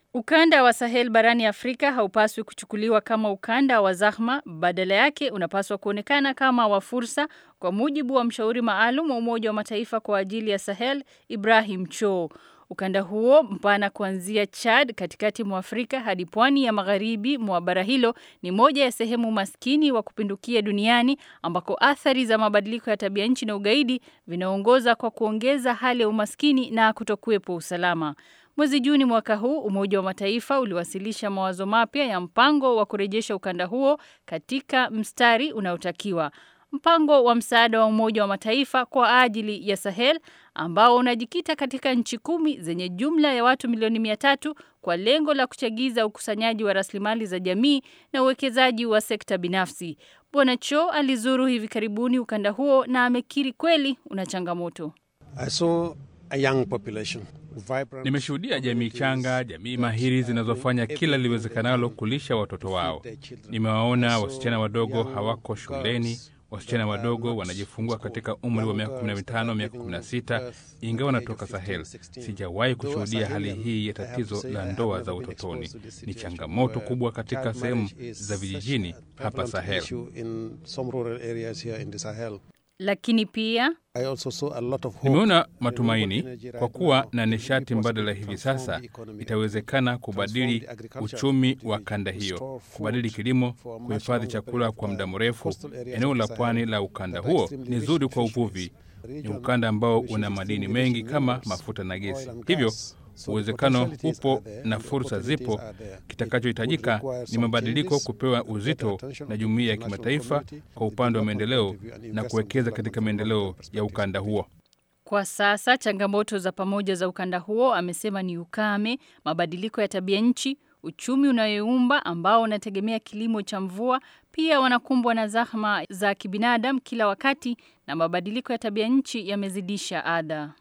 Ukanda wa Sahel barani Afrika haupaswi kuchukuliwa kama ukanda wa zahma, badala yake unapaswa kuonekana kama wa fursa, kwa mujibu wa mshauri maalum wa Umoja wa Mataifa kwa ajili ya Sahel, Ibrahim Cho. Ukanda huo mpana kuanzia Chad katikati mwa Afrika hadi pwani ya magharibi mwa bara hilo ni moja ya sehemu maskini wa kupindukia duniani ambako athari za mabadiliko ya tabia nchi na ugaidi vinaongoza kwa kuongeza hali ya umaskini na kutokuwepo usalama. Mwezi Juni mwaka huu Umoja wa Mataifa uliwasilisha mawazo mapya ya mpango wa kurejesha ukanda huo katika mstari unaotakiwa. Mpango wa msaada wa Umoja wa Mataifa kwa ajili ya Sahel ambao unajikita katika nchi kumi zenye jumla ya watu milioni mia tatu kwa lengo la kuchagiza ukusanyaji wa rasilimali za jamii na uwekezaji wa sekta binafsi. Bwana Cho alizuru hivi karibuni ukanda huo na amekiri kweli una changamoto. Nimeshuhudia jamii changa, jamii mahiri zinazofanya kila liwezekanalo kulisha watoto wao. Nimewaona wasichana wadogo hawako shuleni, wasichana wadogo wanajifungua katika umri wa miaka 15, miaka 16, ingawa wanatoka Sahel. Sijawahi kushuhudia hali hii ya tatizo la ndoa za utotoni. Ni changamoto kubwa katika sehemu za vijijini hapa Sahel. Lakini pia nimeona matumaini kwa kuwa na nishati mbadala hivi sasa, itawezekana kubadili uchumi wa kanda hiyo, kubadili kilimo, kuhifadhi chakula kwa muda mrefu. Eneo la pwani la ukanda huo ni zuri kwa uvuvi, ni ukanda ambao una madini mengi kama mafuta na gesi, hivyo uwezekano upo na fursa zipo. Kitakachohitajika ni mabadiliko kupewa uzito na jumuiya ya kimataifa kwa upande wa maendeleo na kuwekeza katika maendeleo ya ukanda huo. Kwa sasa changamoto za pamoja za ukanda huo, amesema ni ukame, mabadiliko ya tabia nchi, uchumi unayoumba ambao unategemea kilimo cha mvua. Pia wanakumbwa na zahma za kibinadamu kila wakati, na mabadiliko ya tabia nchi yamezidisha adha.